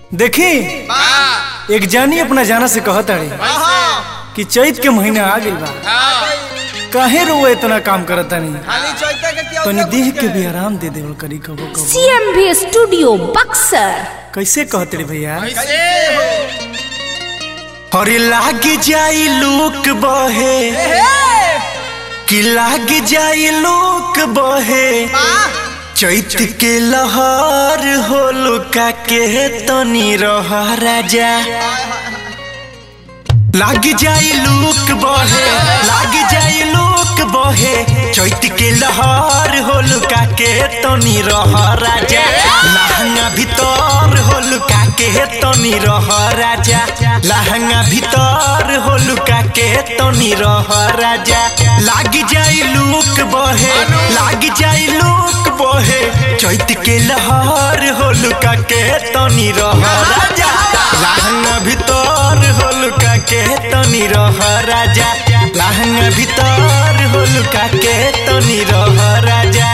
देखी एक जानी अपना जाना से कहत ताड़ी कि चैत के महीना आ गइल बा काहे रो इतना काम करत तानी तनी देह के भी आराम दे देवल करी कबो कबो सीएमवी स्टूडियो बक्सर कैसे कहत रे भैया अरे लाग जाई लूक बहे कि लाग जाई लूक बहे चैत के लहर हो लुका के तनी रह राजा लाग जाई लूक बहे लाग जाई लूक बहे चैत के लहर हो लुका के तनी रह राजा लहंगा भीतर हो लुका के तनी रह राजा लहंगा भीतर हो लुका के तनी रह राजा लाग जाई लूक बहे लाग जाई लूक बहे चैत के लहर हो लुका के तनी रह राजा लहंगा भीतर हो लुका के तनी रह राजा लहंगा भीतर हो लुका के तनी रह राजा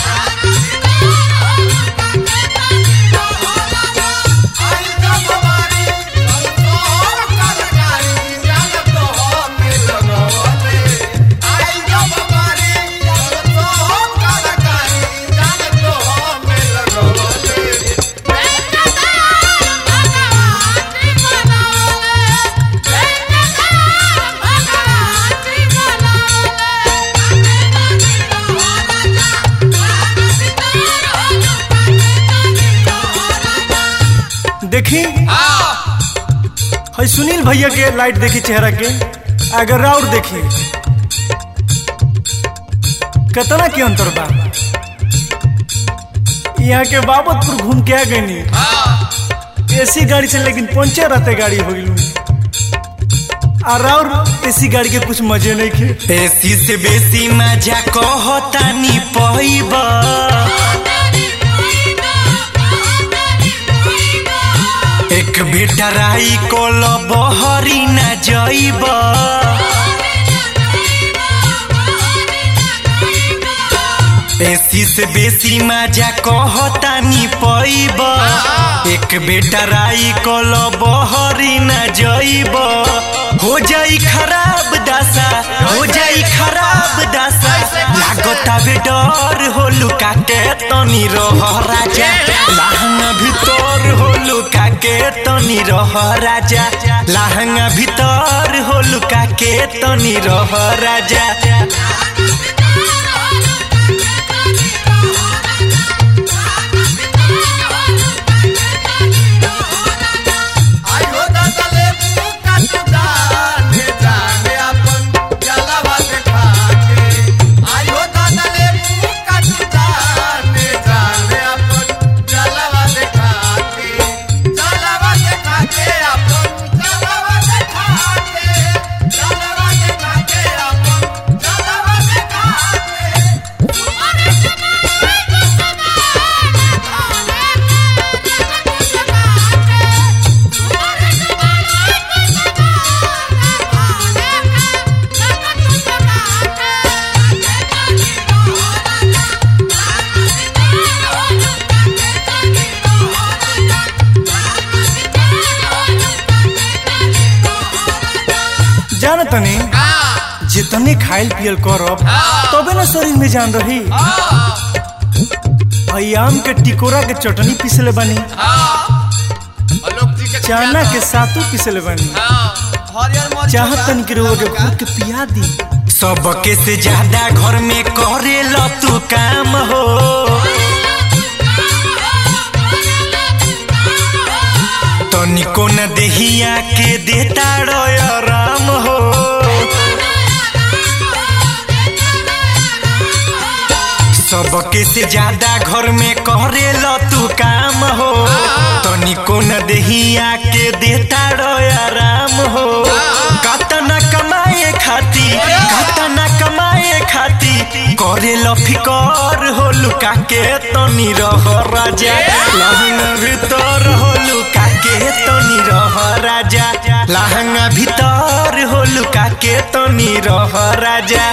देखी है सुनील भैया के लाइट देखी चेहरा के अगर और देखी कितना के अंतर बा यहाँ के बाबतपुर घूम के आ गई एसी गाड़ी से लेकिन पंचर रहते गाड़ी हो गई और और एसी गाड़ी के कुछ मजे नहीं खे एसी से बेसी मजा कहतानी पईबा एक बेटा राई कोल बहरी न जइब एसी से बेसी मजा कहतानी पईब एक बेटा राई कोल बहरी न जइब हो जाई खराब दशा हो जाई खराब दशा लागता बे डर हो लुका के तनी रह राजा लहंगा भीतर हो लुका के तनी रह राजा लहंगा भीतर हो लुका के तनी रह राजा जान तनी जितने खाइल पियल करब तबे ना शरीर में जान रही आम के टिकोरा के चटनी पिसले बनी चना के सातू पिसले बनी चाहत तनी के रोग के घूट के पिया दी सबके से ज्यादा घर में करे ल तू काम हो तनिको न देहिया के देता आराम हो सबके से ज्यादा घर में करे ल तू काम हो तनिको न देहिया के देता आराम हो कतना कमाए खाती कतना कमाए खाती करे ल फिकर हो लुका के तनी रह राजा लहंगा भीतर हो लुका के तनी रह राजा लहंगा भीतर हो लुका के तनी रह राजा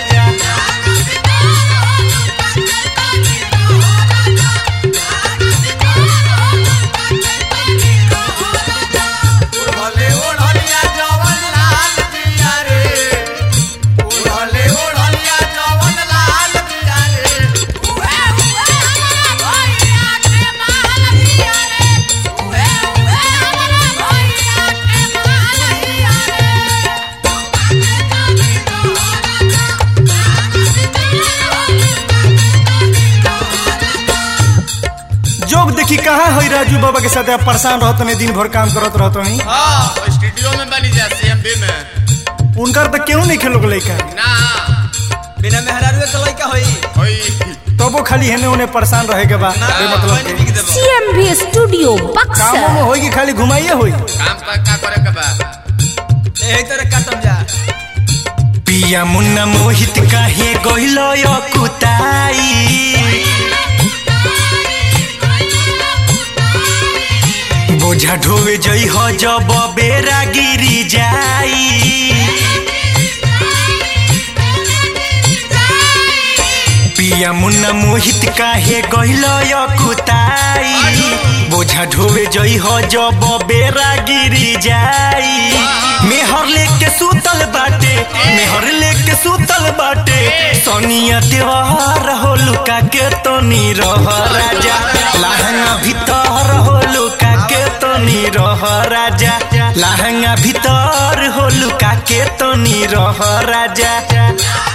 देखी कहाँ है राजू बाबा के साथ आप परेशान रहत नहीं दिन भर काम करत रहत नहीं हाँ स्टूडियो में बनी जा सीएमबी में उनकर तो क्यों नहीं खेलोग लइका ना बिना मेहरारू के लइका होई होई तब वो खाली हेने उन्हें परेशान रहे के बाद ना मतलब कोई नहीं के। बिक देबो CMV Studio कामों में Buxer. होई कि खाली घुमाइए होई काम पर का करे के बा एही तरह काटम जा पिया मुन्ना मोहित काहे गइलो यो कुताई बोझा ढोवे जई हो जब बेरा गिरी जाई पिया मुन्ना मोहित काहे गइलो यो कुताई बोझा ढोवे जई हो जब बेरा गिरी जाई मेहर लेके सुतल बाटे मेहर लेके सुतल बाटे सोनिया देवार हो लुका के तनी रह राजा लहंगा भीतर हो लुका के तनी रह राजा लहंगा भीतर हो लुका के तनी रह राजा